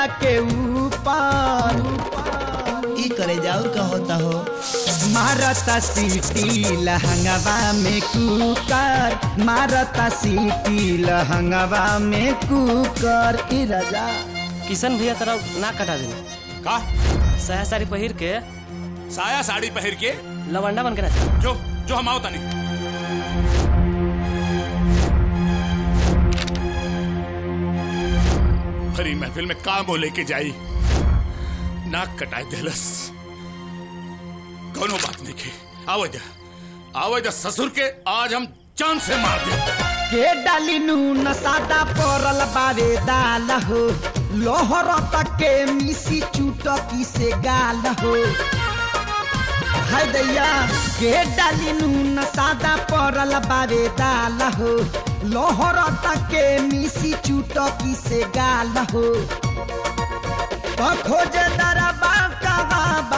के ऊपर ई करे जाऊर का होता हो मारता सीटी लहंगवा में कुकर मारता सीटी लहंगवा में कुकर ई राजा किशन भैया तरह ना कटा देना का साया साड़ी पहिर के साया साड़ी पहन के लवंडा बन के नाचा जो जो हम आओ तनी हरी महफिल में का बोले के जाई नाक कटाए देलस कोनो बात नहीं के आवे जा आवे जा ससुर के आज हम जान से मार दे के डाली नून सादा परल बारे दाल हो लोहर तक के मिसी चुटकी से गाल हो हाय दैया के डाली नून सादा परल बारे दाल हो लोहर तक के मिसी चुटकी से गाल हो तो खोजे दरबा कबाबा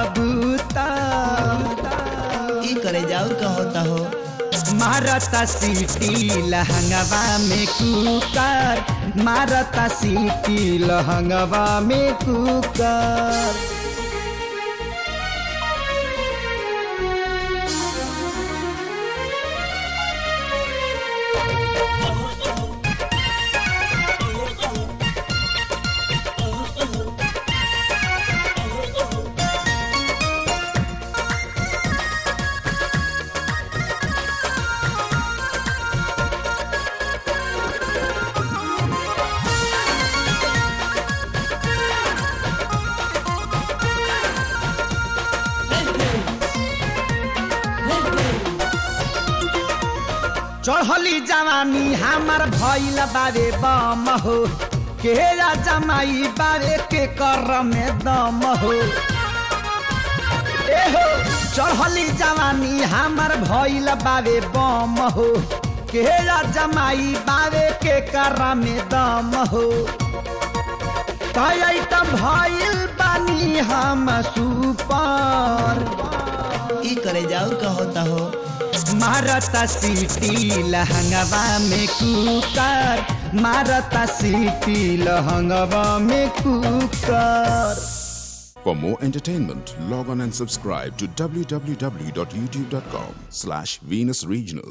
कबूतर ई करे जाऊर का होता हो मारता सीटी लहंगवा में कुकर मारता सीटी लहंगवा में कुकर चढ़ली जवानी हमार भइल बारे बम हो के जमाई बारे के कर में दम हो ए हो चढ़ली जवानी हमार भइल बारे बम हो के जमाई बारे के कर में दम हो तय त भइल बानी हम सुपर ई करे जाऊर का होता हो मारता सीटी लहंगवा में कुकर मारता सीटी लहंगवा में कुकर For more entertainment, log on and subscribe to www.youtube.com slash Venus Regional.